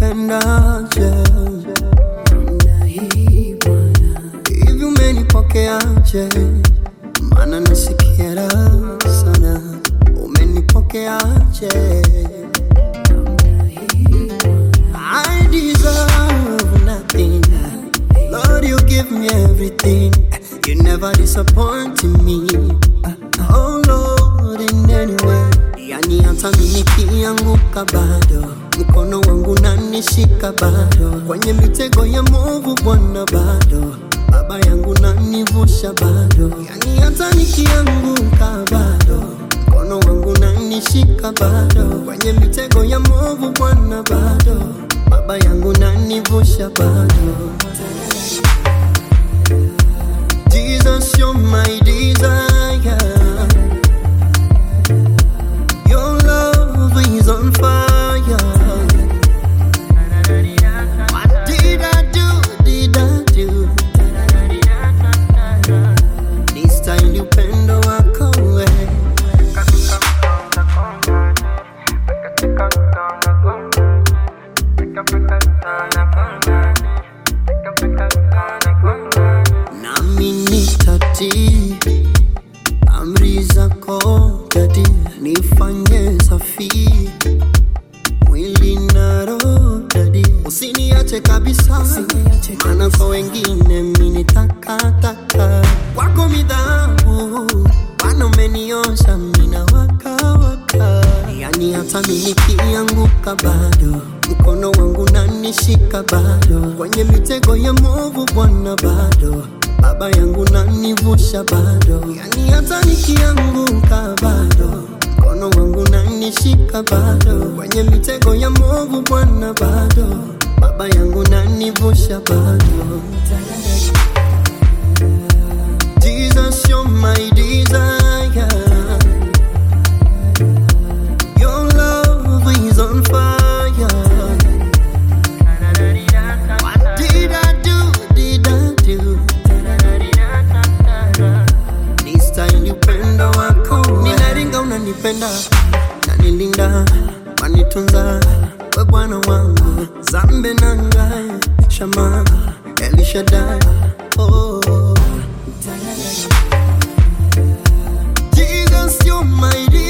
umenipendaje hivi umenipokeaje mana nasikia raha sana umenipokeaje I deserve nothing Lord you give me everything You never disappoint me Oh Lord in any way Yani hata mimi nikianguka bado mkono wangu nanishika bado kwenye mitego ya movu Bwana bado baba yangu nanivusha bado yani hata nikianguka bado mkono wangu nanishika bado kwenye mitego ya movu Bwana bado baba yangu nanivusha bado Jesus you're my desire Your love is on fire What did I do, did I do This time upendo wako we nami nitatii amri zako dadi nifanye safi mwili na roho dadi usiniache kabisa maana kwa wengine mini takataka kwako midhabu bwana umeniosha mina wakawaka yani hata mi nikianguka bado mkono wangu nanishika bado kwenye mitego ya movu bwana bado baba yangu nanivusha bado yani hata nikianguka bado mkono wangu nanishika bado kwenye mitego ya movu bwana bado baba yangu nanivusha bado Jesus, you're my desire. Your love is on fire. What did I do? Did I do? This time upendo wako ninaringa, unanipenda na nilinda, wanitunza we Bwana wangu, zambe nanga shama Elishadai oh. Jesus, you're my